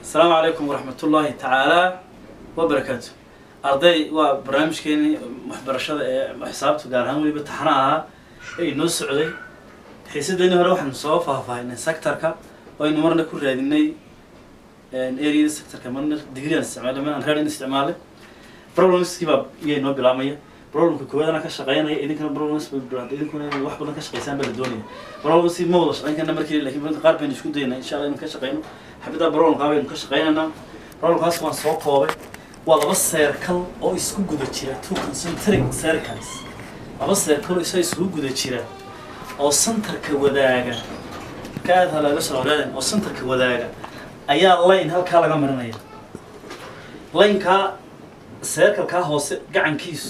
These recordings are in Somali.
asalaamu calaykum waraxmat ullaahi tacaala wabarakaatu arday waa barnaamijkeeni waxbarashada ee xisaabta gaar ahaan weliba taxana ahaa ee inoo socday xiisadeeni hore waxaanu soo faahfaahinay sectorka oo aynu marna ku raadinay areada sectorka marna degree aan isticmaalay marna reading isticmaalay problemskii baa iyaa inoo bilaabmaya problemka koowaad anaa ka shaqeynaya idinkana problems bay bilaabtay idinkuna inay wax badan ka shaqeysaan baa la doonaya problemski ma wada shaqeyn karna markii lakin badanka qaar baynu isku daynaa insha allah inaan ka shaqeyno xabiddaa problemkaa baynu ka shaqeynaynaa problemkaas waan soo koobay waa laba circle oo isku guda jira two concentric circles laba circle oo isa isku guda jira oo centerka wadaaga ka aad halaga soo horaadan oo centerka wadaaga ayaa line halkaa laga marinaya linekaa circlekaa hoose gacankiisu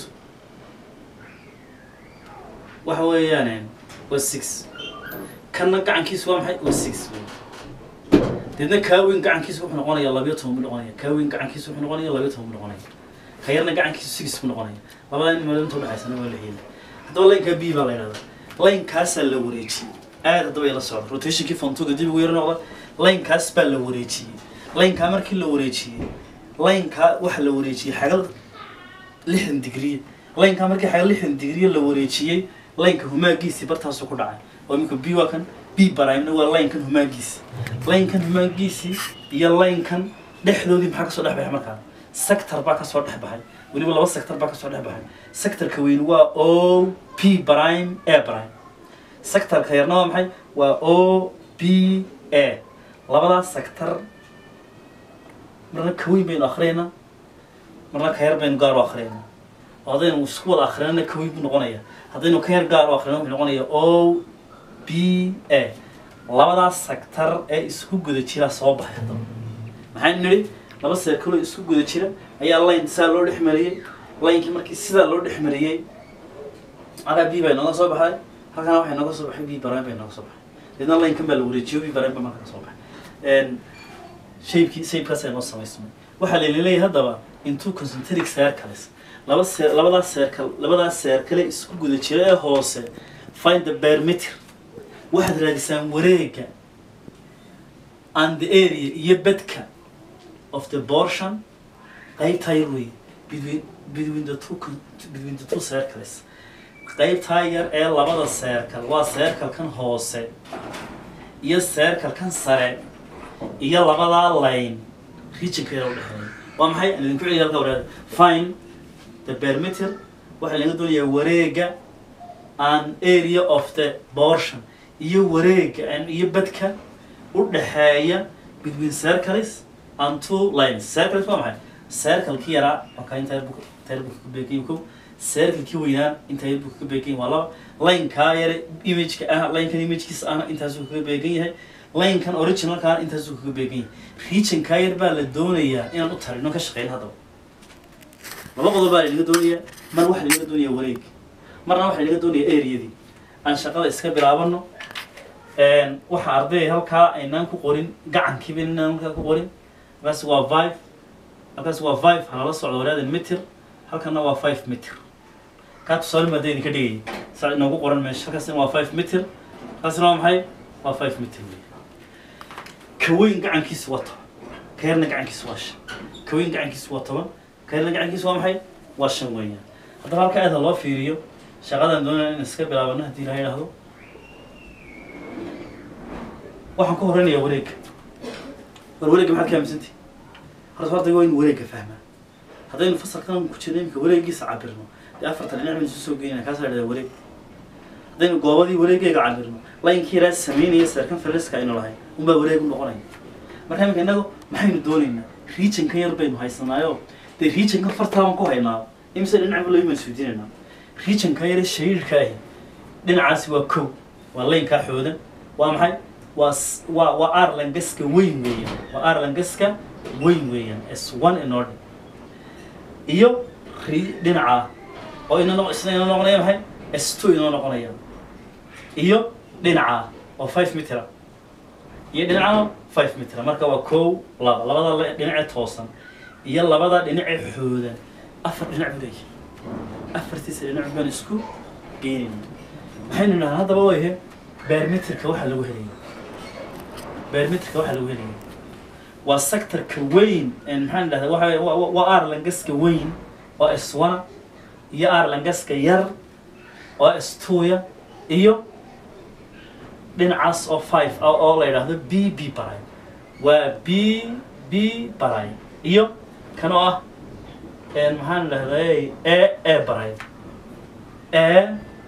waxa weeyaan waa six kanna gacankiisu waa maxay waa six deedna kaaweyn gacankiisa wuxuu noqonaya labiyo toban buu noqonaya kaaweyn gacankiisa wuxuu noqonaya labiyo toban buu noqonaya ka yarna gacankiisu six buu noqonaya labadaa in maalinta udhexaysana waa la heli haddaba lineka b baa la yidhahdaa linekaasaa la wareejiyey aad haddaba ila socda rotationkii fontuga dib ugu yaro noqda linekaas baa la wareejiyey linekaa markii la wareejiyey linekaa waxa la wareejiyey xagal lixdan digriye linekaa markii xagal lixdan digriye la wareejiyey lineka humaagiisii bartaasuu ku dhacay oo iminka b waa kan b baraimna waa linekan humaagiisi linekan humaagiisii iyo linekan dhexdoodii maxaa kasoo dhex baxay markaa sector baa kasoo dhex baxay weliba laba sector baa kasoo dhex baxay sectorka weyn waa o p prime a prime sectorka yarna waa maxay waa o b a labadaas sector marna ka weyn baynu akriyaynaa marna ka yar baynu gaar u akriyaynaa oo haddaynu isku wada akrinana ka weyn buu noqonaya haddaynu ka yar gaar u akrina wuxuu noqonaya o b a labadaas sector ee isku guda jira soo baxay haddaba maxaynu nidhi laba circle oo isku guda jira ayaa line saa loo dhex mariyey linekii markii sidaa loo dhex mariyey halkaa b baa inooga soo baxay halkana waxay nooga soo baxay b baraan bay nooga soo baxay deedna linekan baa la wareejiyo b baraan baa marka ka soo baxay shaybkii shaybkaas ay noo samaysmay waxaa laleeyahay haddaba into concentric circles laba labadaas circle labadaas circle isku guda jira ee hoose find the perimeter waxaad raadisaan wareega and the area iyo bedka of the portion qaybtaa yar wey between between the two between the two circles qaybtaa yar ee labada circle waa circle kan hoose iyo circle kan sare iyo labadaa line regionka yar udhexeeya waa maxay aan idinku celiya halka waraada fine the perimeter waxaa laga doonayaa wareega an area of the portion iyo wareega iyo bedka u dhexeeya between circles and two lines circles waa maxay circlekii yaraa okay inta yar inta yar buu ka beegan kow circlekii weynaa inta yar buu ka beegan waa laba linekaa yare imageka ah linekan imagekiisa ahna intaasuu kaga beegan yahay linekan originalkaana intaasuu kaga beegan yahay regionkaa yar baa la doonayaa inaan u tarino ka shaqeyn haddaba laba qodob baa lanaga doonayaa mar waxaa lanaga doonayaa wareeg marna waxaa lanaga doonayaa areadii aan shaqada iska bilaabano waxa arday halkaa aynaan ku qorin gacankiiba inaan halkaa ku qorin halkaas waa five halkaas waa five halala socdo waraadan meter halkana waa five meter kaa tusaale maada idinka dhigayay saa inoogu qoran meesha halkaasna waa five meter halkaasna waa maxay waa five meter wey ka weyn gacankiisa waa toban ka yarna gacankiisa waa shan ka weyn gacankiisa waa toban ka yarna gacankiisa waa maxay waa shan weeyaan haddaba halka aada loo fiiriyo shaqadan doonaya in iska bilaabano haddii la yidhaahdo waxaan ku horeynayaa wareegga war wareegga maxaad ka aaminsantihi horta horta waa in wareegga fahmaa haddaynu fasalkan ku jirno imika wareeggiisa cabirno dee afartan dhinac baynu isu soo geynaya kaasa la dhahdaa wareeg haddaynu goobadii wareeggeega cabirno laynkii yaraa sameynaya seerkan fariska aynu lahayn unbaa wareeg u noqonaya marka imika innagu maxaynu doonaynaa regionkan yar baynu haysanaayo dee regionkan fartaaban ku haynaa imise dhinacba loo imaan suudinaynaa regionkan yare shariirka ahi dhinacaasi waa kow waa laynkaa xoodan waa maxay waa waa waa arlangaska weyn weeyaan waa arlangaska weyn weeyaan s one in order iyo ri dhinaca oo ina noq isna inoo noqonaya maxay s two inoo noqonaya iyo dhinaca oo five meter iyo dhinaca five meter marka waa kow laba labada dhinace toosan iyo labada dhinace xoodan afar dhinac buu leeyahay afartiisa dhinac baan isku geynayna maxaynu idhahaa haddaba wayahe barometerka waxaa lagu helaya barometerka waxaa lagu helaya waa sectorka weyn een maxaan dhahdaa waxa waa- waa- waa arlangaska weyn oo iswana iyo arlangaska yar oo istuuya iyo dhinacaas oo five ah oo la yidhaahdo b b baray waa b b baray iyo kan oo ah een maxaan dhahday e e baray e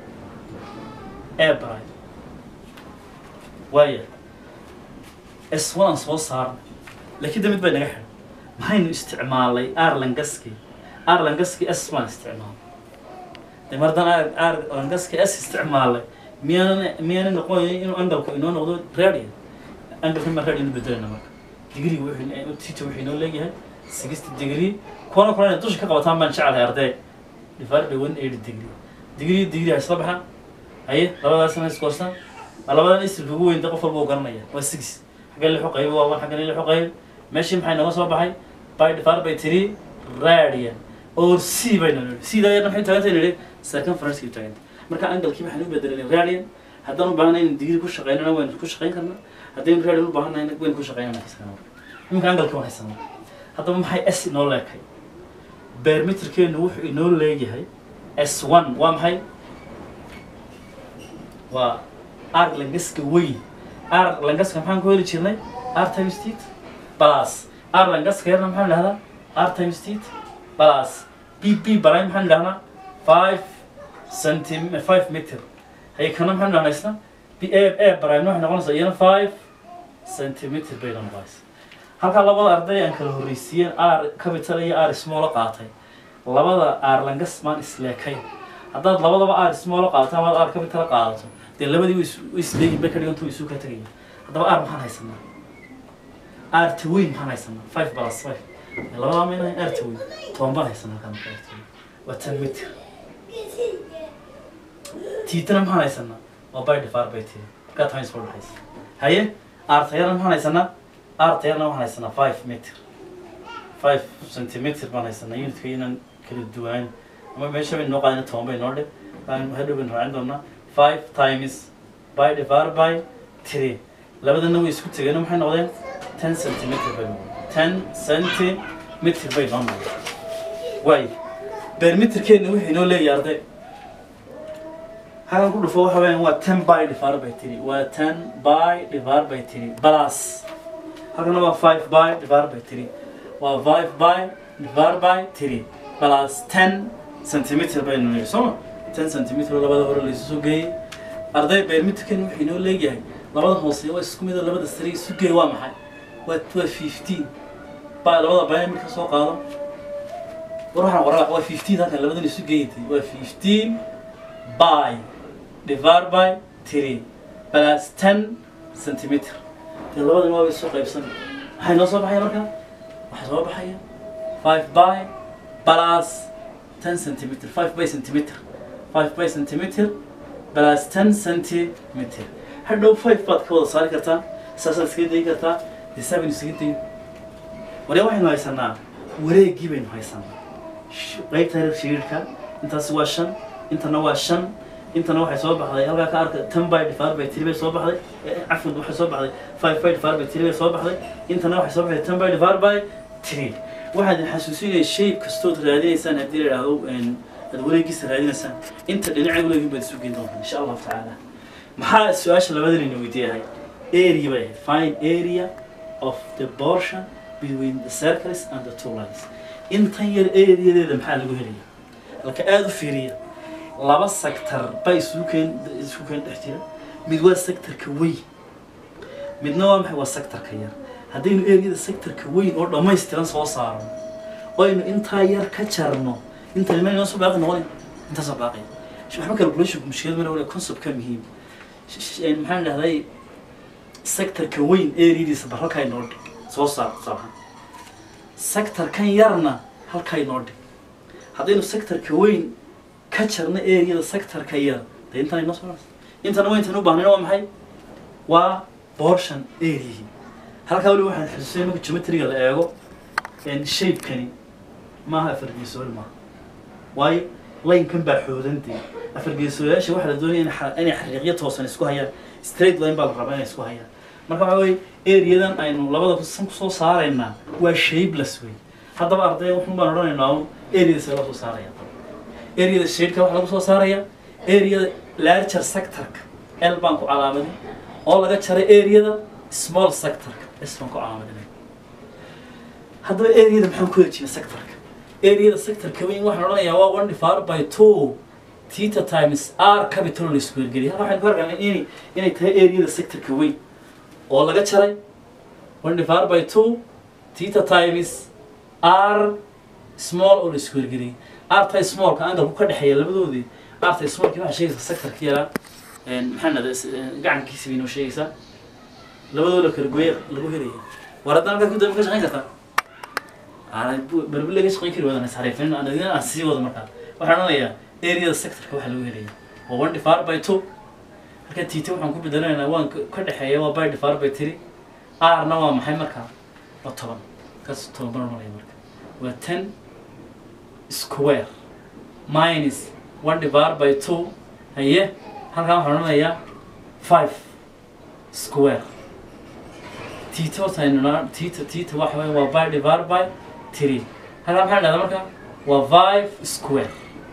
e baray waaya iswanaan soo saarnay laakiin de mid bay naga xidhan maxaynu isticmaalay arlangaski arlangaski s baan isticmaalay de mar haddaan arlangaski s isticmaalay miyaanan miyaana noqonayo inuu angalku inoo noqdo radian angalka ma radian bedelana marka digriga wuxuu teacher wuxuu inoo leeyahay sixty degree kuwana kulan inay dusha ka qabataan baan jecelahay arday divided by one eighty degree degree degree ha isla baxaan haye labadaasna iskoorsan labadan isirka ugu weyn de qof walba uu garanaya waa six xagga lixu qayb waa one xagga lixu qayb meeshii maxay nooga soo baxay by divided by three radian or c bayna nidhi cda ayadna maxay taagantay nidhi circumference-kii taagantay marka angalkii waxaan u bedelanay radian haddaan u baahnay in degree ku shaqeynana waynu ku shaqeyn karnaa haddaynu radian u baahanayna waynu ku shaqeynana kasana iminka angalkii waan haysanaa haddaba maxay s inoo leekay barometerkeenu wuxuu inoo leeyahay s one waa maxay waa r langaska weyn r langaska maxaan ku heli jirnay r times tit plus r langaska yarna maxaan dhahdaa r times tit plus b b baray maxaan dhahnaa five centim five meter hay kana maxaan dhahnaa isna b a a baray waxay noqonaysaa iyana five centimeter bay noqonaysaa halkaa labada arday aan kala horreysiiyeen r capital iyo r small qaatay labada r langas maan isleekay haddaad labadaba r small qaadato amaad r capital qaadato dee labadii way is- way isleeyihin bay ka dhigantu way isu ka tegayaan haddaba r maxaan haysanaa r ta weyn maxaan haysanaa five plus five labadaa maynahay r ta weyn toban baan haysanaa halkaa marka r ta weyn waa ten meter tiitana maxaan haysanaa waa by difar by t markaa times four dhexaysa haye r tayarna maxaan haysanaa r tayarna waxaan haysanaa five meter five centimeter baan haysanaa unitka inaan kala duwaan ama meesha bay noo qaadina toban bay noo dhib baan hadhow baynu raacin doonaa five times by divar by three labadana way isku tegeen maxay noqdeen ten centimeter bay noqdeen ten centimeter bay noo noqdeen waay bermeterkeena wuxuu inoo leeyahay arday halkan ku dhufo waxa weeyaan waa ten by divar by three waa ten by divar by three plus halkana waa five by divar by three waa five by divar by three plus ten centimeter baynu niri sooma ten centimeter oo labada hore laysu soo geeyey arday bermeterkeena wuxuu inoo leeyahay labada hoose waa isku mid oo labada sare isu geey waa maxay waa waa fifteen ba labada baya marka soo qaado war waxaan qoraa waa fifteen halkan labadan isu geeytay waa fifteen by divided by three plus ten centimeter dee labadan waa isu qaybsan maxay noo soo baxaya marka waxaa soo baxaya five by plus ten centimeter five by centimeter five by centimeter plus ten centimeter hadhow five baad ka wada saari kartaa saasaad iskaga dayi kartaa dee seven iskaga dayi waree waxaynu haysanaa wareegii baynu haysanaa Sh- qaybta reer shiriirka intaas waa shan intana waa shan intana waxay soo baxday halkaa ka arka ten by divided by three bay soo baxday Eh, cafwan waxay soo baxday five by divided by three bay soo baxday intana waxay soo baxday ten by divided by three waxaad xasuusinaya shay kastood raadinaysaan haddii la idhaahdo een, aad wareegiisa raadinaysaan inta dhinaca wareegin baad isu geyn doontaan insha allahu tacaala maxaa su-aasha labada layna weydiiyahay area bay ahayd find area of the portion between the circles and the two lines intan yar areadeeda maxaa lagu helaya halka aada u fiiriya laba sector baa isugu keen isugu keen dhex jira mid waa sectorka weyn midna waa maxay waa sectorka yar haddaynu areada sectorka weyn oo dhammaystiran soo saarno oynu intaa yar ka jarno inta ma inoo soo baaqi noqon intaa soo baaqaya sh- waxba calculationku mushkilad mana wale conceptka muhiim Sh- sh- een, maxaan dhahday sectorka weyn areadiisa bar halkaa inoo dhig soo saar tusaalahaan sectorkan yarna halkaa inoo dhig haddaynu sectorka weyn ka jarno areada sectorka yar dee intan inoo soo intana waa intan u baahnayn waa maxay waa portion areahi halkaa weli waxaan xususay marka geometriga la eego een shapekani maaha afargeesool maaha waayo laynkan baa xoodantay afargeesooyaasha waxaa la doonaya in xa- inay xariiqyo toosan isku hayaan straight line baa la rabaa inay isku hayaan marka waxa weye areadan aynu labada san kusoo saaraynaa waa shapeless wey haddaba arday wuxun baan odhanaynaa un areada see loo soo saaraya areada shadeka waxa lagu soo saaraya areada larger sectorka l baan ku calaamadin oo laga jaray areada small sectorka s baan ku calaamadinay haddaba areada maxaan ku hejina sectorka areada sectorka weyn waxaan odhanayaa waa one divided by two theta times r capital la isku wergeliya halka waxaan ku arkaynaa inay inay tahay areada sectorka weyn oo laga jaray one divided by two theta times r small oo la isku wergeliyay r tay smallka angalku ka dhexeeya labadoodii r tay smallki waxaa sheegaysaa sectorka yaraa maxaa nada gacankiisa bay noo sheegaysaa labadooda kala gooye lagu helaya war haddana halkaa ku dambe ka shaqayn kartaa barbi laga shaqayn kari wadan isxariifin anadina aan sii wado markaa waxaan odhanayaa areada sectorka waxaa lagu helaya waa one divided by two marka tita waxaan ku bedelanaynaa waan ka dhexeeya waa by divided by three r-na waa maxay markaa waa toban kaas toban baan odhanaya marka waa ten square minus one divided by two haye halkaan waxaan odhanayaa five square tita horta aynuna tita tita waxa weeye waa by divided by three halkaan maxaa dhahdaa marka waa five square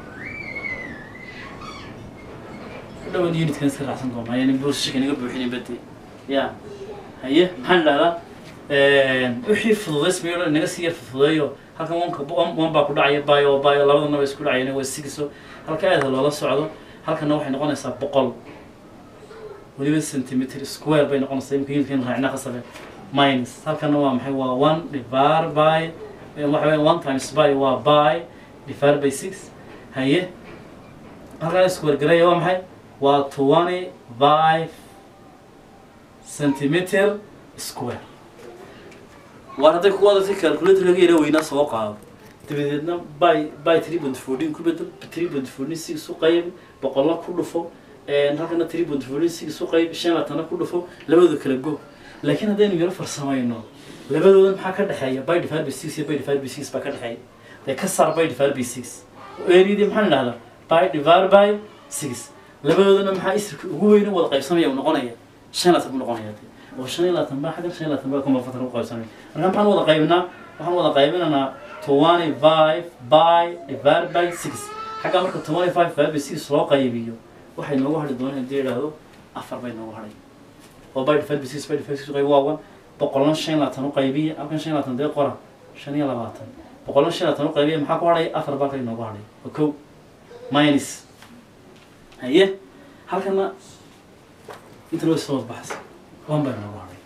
dhawan unitkan iska raacsan doonaa yani buushika naga buuxinin badi ya haye maxaan dhahdaa wixii fududaysmayo dhan naga sii yar fududeeyo halkan wanka one baa ku dhacaya bayo bayo labadana ba isku dhacayana waa sigiso halka aada loola socdo halkana waxay noqonaysaa boqol weliba centimeter square bay noqonaysaa imika unitkan raacna qasabe minus halkana waa maxay waa one divided by waxa weya one times by waa by divided by six haye halkan isku wargaraya waa maxay waa twenty five centimeter square waar hadday ku adatay calculator laga yara weynaa soo qaado dabadeedna by by three point fourteen ku bedel three point fourteen six u qayb boqolna ku dhufo halkana three point fourteen six u qayb shan latana ku dhufo labadooda kala go laakiin haddaynu yaro farsamayno labadooda maxaa ka dhexeeya by divided by six iyo by divided by six baa ka dhexeeya dee ka saar by divided by six areadii maxaan idhahdaa by divided by six labadoodana maxaa isirka ugu weyne wada qaybsamaya uu noqonaya shan laatan buu noqonaya de oo shan iyo labaatan baa xaggan shan iyo labaatan baa kuma fatan u qaybsamaya marka maxaan wada qaybinaa waxaan wada qaybinaynaa twenty five by divided by six xagga marka twenty five divided by six loo qaybiyo waxay noogu hadhi doonaan haddii idhaahdo afar bay noogu hadhay oo by divided by six by divided by six qayb waa one boqolna shan iyo labaatan u qaybiya halkan shan iyo labaatan dee qora shan iyo labaatan boqolna shan iyo labaatan u qaybiya maxaa ku hadhay afar baa kay noogu hadhay waa kow minus haye halkana inta loo soo baxsa one bay noogu hadhay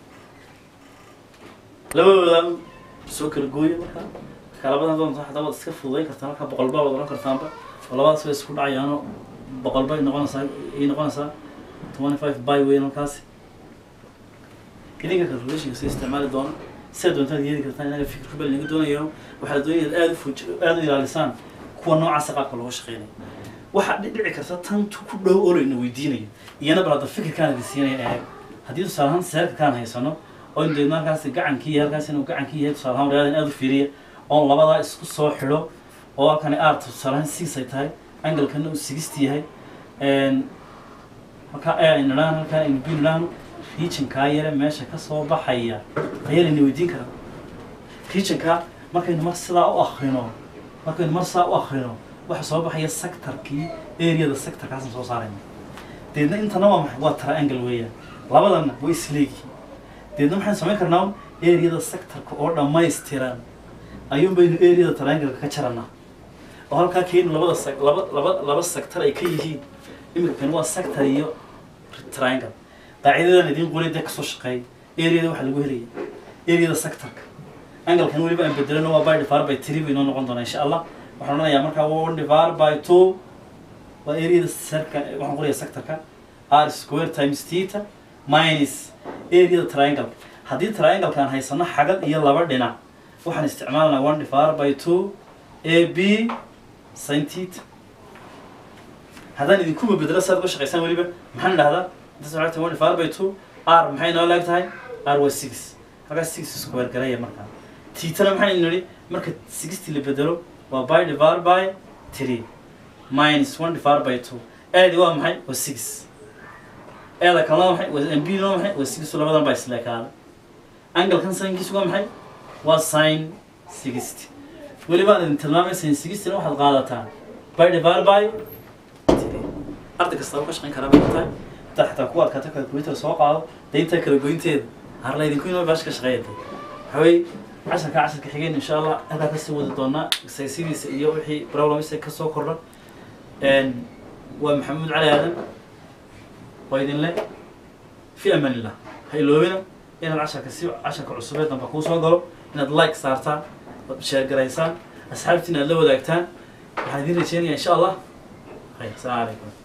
labadooda soo kala gooya markaa kalabadan doonta hataa waad iska fududayn kartaa markaa boqol baa wad oran kartaanba oo labadaas way isku dhacayaano boqol bay noqonaysaa ay noqonaysaa twenty five by weyn halkaasi idinka calculationka si isticmaali doona sidaa doontaad yeeli kartaan inaga fikirku bal inaga doonayo waxaa la doonaya inaad aada u fuj aada u ilaalisaan kuwa noocaasa qaabka looga shaqeynayo waxaa dhici karta tan tu ku dhow oo layna weydiinayo iyana bal hadda fikirkaan idin siinaya eeg haddii tusaale ahaan seerka kaan haysano oo in deedna halkaasi gacankii yahay halkaasi inuu gacankii yahay tusaale ahaan waryadan aada u fiiriya oon labadaa isku soo xidho oo halkani aarta tusaale ahaan six ay tahay angalkana uu sixty yahay halkaa e aynu idhaan halkaa aynu b idhaan regionkaa yare meesha ka soo baxaya ayaa layna weydiin karaa regionkaa markaynu mar sidaa u akrino markaynu mar sidaa u akrino waxa soo baxaya sectorkii areada sectorkaasaan soo saarayna deedna intana waa maxay waa triangle weeyaan labadana way isleegihiin deedna maxaan samayn karnaa areada sectorka oo dhammaystiran ayuun baynu areada triangle-ka ka jaranaa oo halkaa keenu labada sec laba laba laba sector ay ka yihiin iminka kan waa sector iyo triangle qaacidadan idiin qolay dee kasoo shaqeey areada waxaa lagu helaya areada sectorka angalkan weliba aan bedelano waa by divided by three bay noo noqon doonaa insha allah waxaan odhanayaa markaa one divided by two waa areada serka waxaan qoraya sectorka r square times theta minus areada triangle haddii trianglekaan haysano xagad iyo laba dhinac waxaan isticmaalanaa one divided by two a b sin theta haddaan idinkuba bedelo saad uga shaqaysaan weliba maxaan idhahdaa intaas waxay tahay one divided by two r maxay noo leeg tahay r waa six halkaas six square garaya markaa titana maxaan nidhi marka sixty la bedelo waa by divided by three minus one divided by two aadi waa maxay waa six eeda kalena maxay waa mb na maxay waa six labadan baa isleekaaday angalkan sinkiisu waa maxay waa sin sixty weliba aan idin tilmaamay sin sixtyna waxaad qaadataan by divided by three arday kastaba ka shaqayn karaa bay tahay intaa xataa kuwa adkaata calculator soo qaado dee intaa kala goynteeda har laydinku inoo baash ka shaqeeyatay waxawey casharka casharka xigeen insha allah halkaa kasii wadi doonaa exercisidiisa iyo wixii problemsa kasoo kordha waa maxamuud cali aadan waa idinle fi amaan illah ha iloobina inaad casharka si casharka cusubeed damba kuu soo galo inaad like saartaan ood sheer garaysaan asxaabtiina aad la wadaagtaan waxaan idin rajeynayaa insha allah khayr asalaamu calaykum